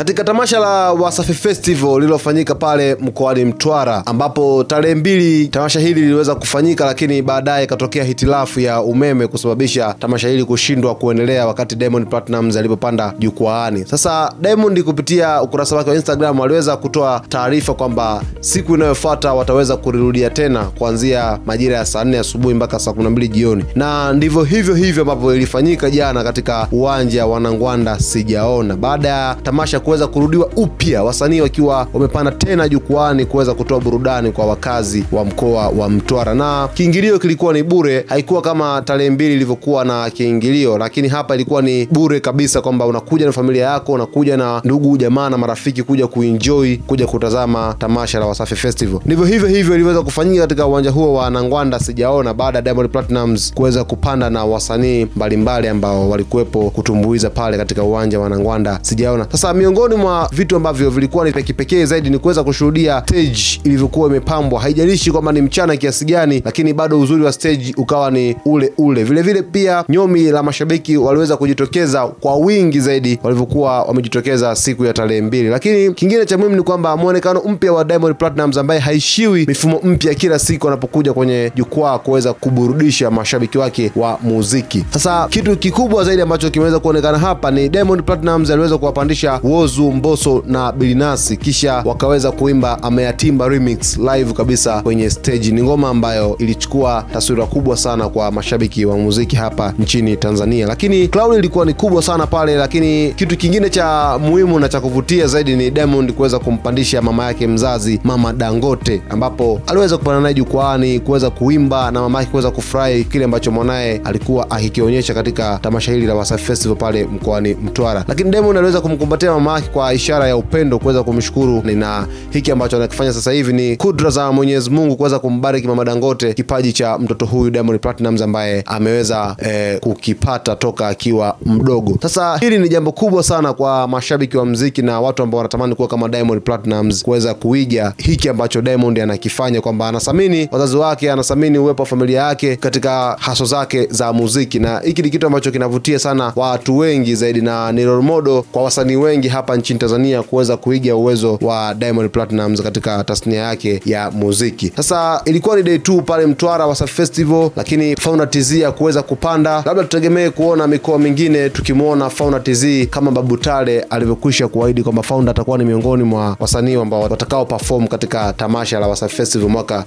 katika tamasha la Wasafi Festival lililofanyika pale mkoani Mtwara, ambapo tarehe mbili tamasha hili liliweza kufanyika, lakini baadaye ikatokea hitilafu ya umeme kusababisha tamasha hili kushindwa kuendelea wakati Diamond Platnumz alipopanda jukwaani. Sasa Diamond kupitia ukurasa wake wa Instagram aliweza kutoa taarifa kwamba siku inayofuata wataweza kulirudia tena kuanzia majira ya saa nne asubuhi mpaka saa kumi na mbili jioni, na ndivyo hivyo hivyo ambavyo ilifanyika jana katika uwanja wa Nangwanda sijaona. Baada ya tamasha kuweza kurudiwa upya, wasanii wakiwa wamepanda tena jukwaani kuweza kutoa burudani kwa wakazi wa mkoa wa Mtwara, na kiingilio kilikuwa ni bure. Haikuwa kama tarehe mbili ilivyokuwa na kiingilio, lakini hapa ilikuwa ni bure kabisa, kwamba unakuja na familia yako, unakuja na ndugu jamaa na marafiki kuja kuenjoy, kuja kutazama tamasha la Wasafi Festival. Ndivyo hivyo hivyo iliweza kufanyika katika uwanja huo wa Nangwanda sijaona, baada ya Diamond Platnumz kuweza kupanda na wasanii mbalimbali ambao walikuwepo kutumbuiza pale katika uwanja wa Nangwanda sijaona. Sasa miongoni mwa vitu ambavyo vilikuwa ni kipekee zaidi ni kuweza kushuhudia stage ilivyokuwa imepambwa. Haijalishi kwamba ni mchana kiasi gani, lakini bado uzuri wa stage ukawa ni ule ule. Vile vile pia nyomi la mashabiki waliweza kujitokeza kwa wingi zaidi walivyokuwa wamejitokeza siku ya tarehe mbili. Lakini kingine cha muhimu ni kwamba mwonekano mpya wa Diamond Platnumz ambaye haishiwi mifumo mpya kila siku anapokuja kwenye jukwaa kuweza kuburudisha mashabiki wake wa muziki. Sasa kitu kikubwa zaidi ambacho kimeweza kuonekana hapa ni Diamond Platnumz aliweza kuwapandisha Wozu, Mbosso na Bilinasi kisha wakaweza kuimba Ameyatimba remix live kabisa kwenye stage. Ni ngoma ambayo ilichukua taswira kubwa sana kwa mashabiki wa muziki hapa nchini Tanzania, lakini cloud ilikuwa ni kubwa sana pale. Lakini kitu kingine cha muhimu na cha kuvutia zaidi ni Diamond kuweza kumpandisha mama yake mzazi Mama Dangote, ambapo aliweza kupanda naye jukwaani kuweza kuimba na mama yake kuweza kufurahi kile ambacho mwanaye alikuwa akikionyesha katika tamasha hili la Wasafi Festival pale mkoani Mtwara. Lakini Diamond aliweza kumkumbatia mama yake kwa ishara ya upendo, kuweza kumshukuru, na hiki ambacho anakifanya sasa hivi ni kudra za Mwenyezi Mungu kuweza kumbariki mama Dangote kipaji cha mtoto huyu Diamond Platnumz ambaye ameweza eh, kukipata toka akiwa mdogo. Sasa hili ni jambo kubwa sana kwa mashabiki wa mziki na watu ambao wanatamani kuwa kama Diamond Platnumz kuweza kuiga hiki ambacho Diamond anakifanya, kwamba anathamini wazazi wake, anathamini uwepo wa familia yake katika haso zake za muziki, na hiki ni kitu ambacho kinavutia sana watu wengi zaidi, na ni role model kwa wasanii wengi hapa nchini Tanzania kuweza kuiga uwezo wa Diamond Platnumz katika tasnia yake ya muziki. Sasa ilikuwa ni day 2 pale Mtwara Wasafi Festival, lakini Fauna TZ ya kuweza kupanda, labda tutegemee kuona mikoa mingine tukimwona Fauna TZ kama Babu Tale alivyokwisha kuahidi kwamba Fauna atakuwa ni miongoni mwa wasanii ambao watakao perform katika tamasha la Wasafi Festival mwaka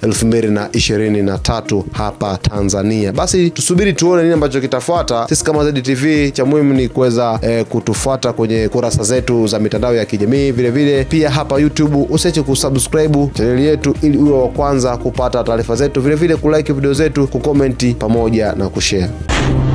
2023 hapa Tanzania. Basi tusubiri tuone nini ambacho kitafuata. Sisi kama ZTV cha muhimu ni kuweza eh, kutufuata kwenye kurasa zetu za mitandao ya kijamii, vile vile pia hapa YouTube usiache kusubscribe chaneli yetu ili uwe wa kwanza kupata taarifa zetu, vile vile kulike video zetu, kukomenti pamoja na kushare.